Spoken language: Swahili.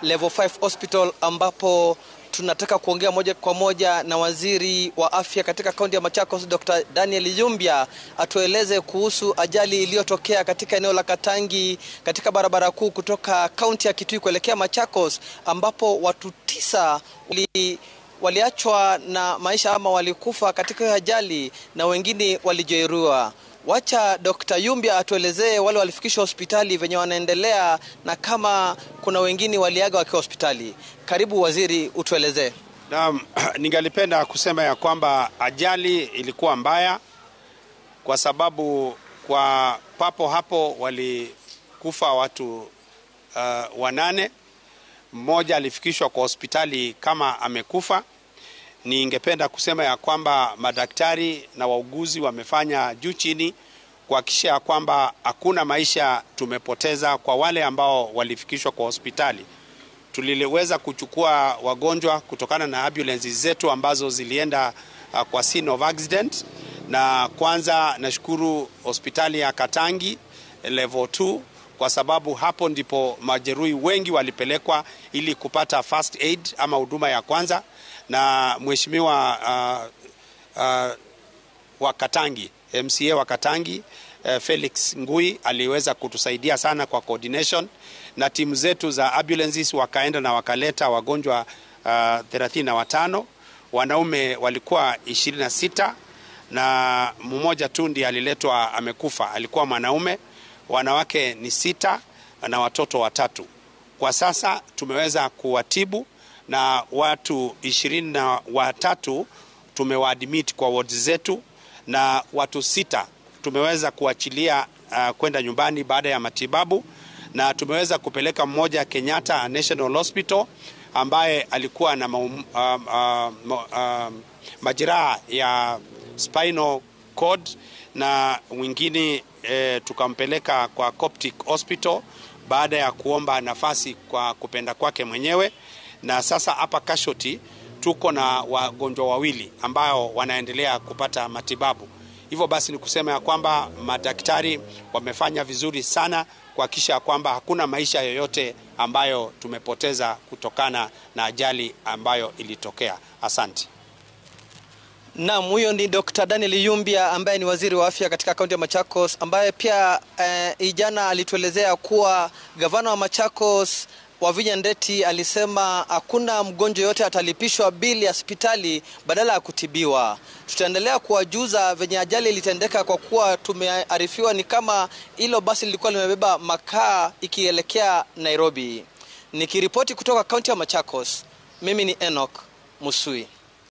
Level 5 Hospital ambapo tunataka kuongea moja kwa moja na waziri wa afya katika kaunti ya Machakos Dr. Daniel Yumbia atueleze kuhusu ajali iliyotokea katika eneo la Katangi katika barabara kuu kutoka kaunti ya Kitui kuelekea Machakos ambapo watu tisa wali waliachwa na maisha ama walikufa katika hiyo ajali na wengine walijeruhiwa. Wacha Dr. Yumbia atuelezee wale walifikishwa hospitali venye wanaendelea na kama kuna wengine waliaga wakiwa hospitali. Karibu waziri, utuelezee. Naam, ningalipenda kusema ya kwamba ajali ilikuwa mbaya kwa sababu kwa papo hapo walikufa watu uh, wanane. Mmoja alifikishwa kwa hospitali kama amekufa. Ningependa kusema ya kwamba madaktari na wauguzi wamefanya juu chini kuhakikisha ya kwamba hakuna maisha tumepoteza kwa wale ambao walifikishwa kwa hospitali. Tuliweza kuchukua wagonjwa kutokana na ambulance zetu ambazo zilienda uh, kwa scene of accident, na kwanza nashukuru hospitali ya Katangi level 2 kwa sababu hapo ndipo majeruhi wengi walipelekwa ili kupata first aid ama huduma ya kwanza, na mheshimiwa uh, uh, wa Katangi MCA wa Katangi uh, Felix Ngui aliweza kutusaidia sana kwa coordination, na timu zetu za ambulances wakaenda na wakaleta wagonjwa uh, 35 wanaume walikuwa 26 na mmoja tu ndiye aliletwa amekufa, alikuwa mwanaume wanawake ni sita na watoto watatu. Kwa sasa tumeweza kuwatibu na watu ishirini na watatu tumewaadmit kwa ward zetu na watu sita tumeweza kuachilia uh, kwenda nyumbani baada ya matibabu, na tumeweza kupeleka mmoja Kenyatta National Hospital ambaye alikuwa na maum, uh, uh, uh, majeraha ya spinal cord na mwingine E, tukampeleka kwa Coptic Hospital baada ya kuomba nafasi kwa kupenda kwake mwenyewe, na sasa hapa Casualty tuko na wagonjwa wawili ambao wanaendelea kupata matibabu. Hivyo basi ni kusema ya kwamba madaktari wamefanya vizuri sana kuhakikisha kwamba hakuna maisha yoyote ambayo tumepoteza kutokana na ajali ambayo ilitokea. Asante. Naam, huyo ni Dr. Daniel Yumbia ambaye ni waziri wa afya katika kaunti ya Machakos, ambaye pia eh, jana alituelezea kuwa gavana wa Machakos Wavinya Ndeti alisema hakuna mgonjwa yote atalipishwa bili ya hospitali badala ya kutibiwa. Tutaendelea kuwajuza venye ajali ilitendeka, kwa kuwa tumearifiwa ni kama hilo basi lilikuwa limebeba makaa ikielekea Nairobi. Nikiripoti kutoka kaunti ya Machakos, mimi ni Enoch Musui.